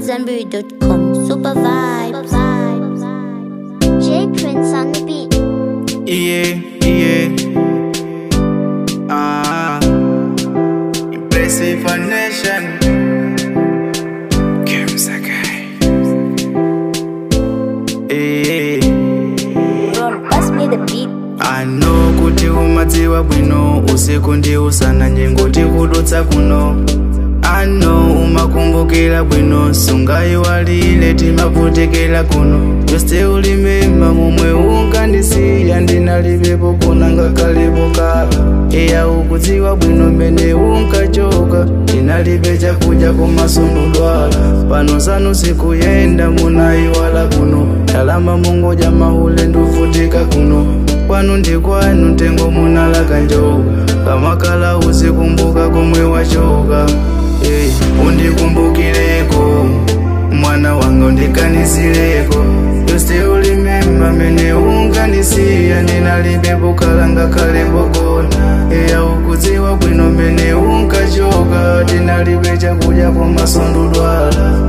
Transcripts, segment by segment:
AmadZanbury.com. Super vibes. J Prince on the beat. Yeah, yeah. Ah, impressive nation. Kim Sakai. Eh, Ron, pass me the beat. ano kuti umadziwa bwino usiku ndi usana njengoti kudutsa kuno ano umakumbukira bwino sungayiwalile timavutikira kuno yose ulimema mumwe unkandisiya ndinalibepo kuna ngakalipo kala iya ukudziwa bwino mene unkachoka ndinalibe chakudya kumasundudwala pano sanu sikuyenda munayiwala kuno ndalama mungoja mahule nduvutika kuno kwanu ndi kwanu tengo munalaka njoka kamakala uzikumbuka komwe wachoka hey, undikumbukireko mwana wanga undikanisireko yose ulimema mene unkanisiya ndinalibepo kalanga kalepo kona eya ukudziwa bwino mene unkachoka ndinalibe chakudya komasundudwala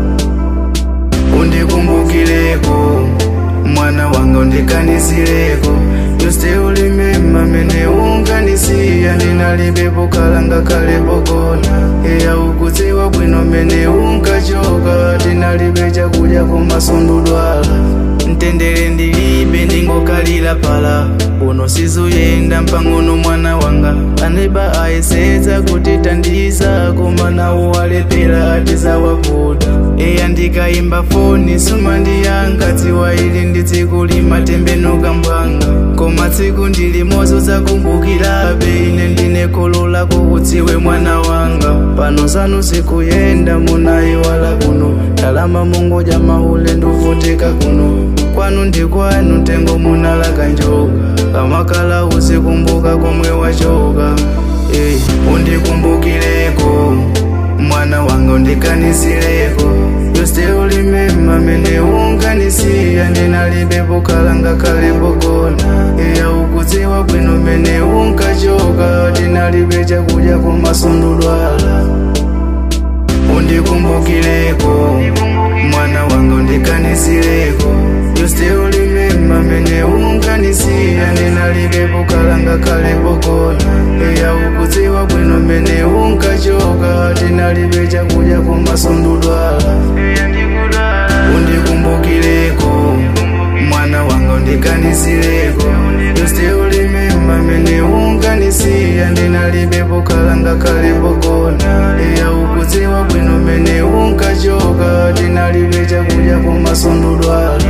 undikumbukireko mwana wanga undikanisireko yose ulimema mene unkanisiya ndinalibepo kalanga kalepo kona eya ukudziwa bwino mene unkachoka ndinalibe chakudya komasundudwala mtendere ndilibe ndingokalira pala uno sizuyenda mpang'ono mwana wanga aneba ayesedza kuti tandiza koma nawo walepera atizawavuta eya ndikayimba foni suma ndiyanga dziwa ili ndi tsiku limatembenuka mbwanga koma tsiku ndilimozo zakumbukirabe ine ndine kholo lako udziwe mwana wanga pano sanu sikuyenda munayiwala kuno ndalama mungoja mahule nduvutika kuno kwanu ndi kwanu tengo munalaka njoka kamakala uzikumbuka komwe wachoka hey, undikumbukireko mwana wanga undikanisireko yose ulimema mene unkanisiya ndinalibepo kalanga kalepo kona iya ukudziwa bwino mene unkachoka ndinalibe chakudya komasundudwala undikumbukireko mwana wanga undikanisireko yose ulimema mene unkanisiya ndinalibepo kalanga kalepo kona iya ukudziwa bwino mene unkachoka ndinalibe chakudya komasundudwala undikumbukireko mwana wanga undikanisireko yose ulimema mene unkanisiya ndinalibepo kalanga kalepo kona iya ukudziwa bwino mene unkachoka ndinalibe chakudya komasundudwala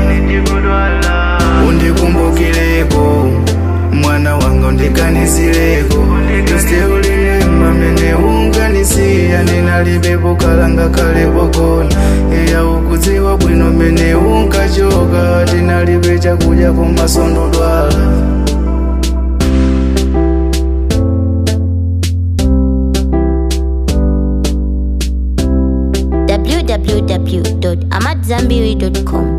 undikumbukireko mwana wanga undikanisireko yose ulimema mene unkanisiya ndinalibepo kalanga kalepo kona iya ukudziwa bwino mene unkachoka ndinalibe chakudya komasundudwala www.amadzanbury.com.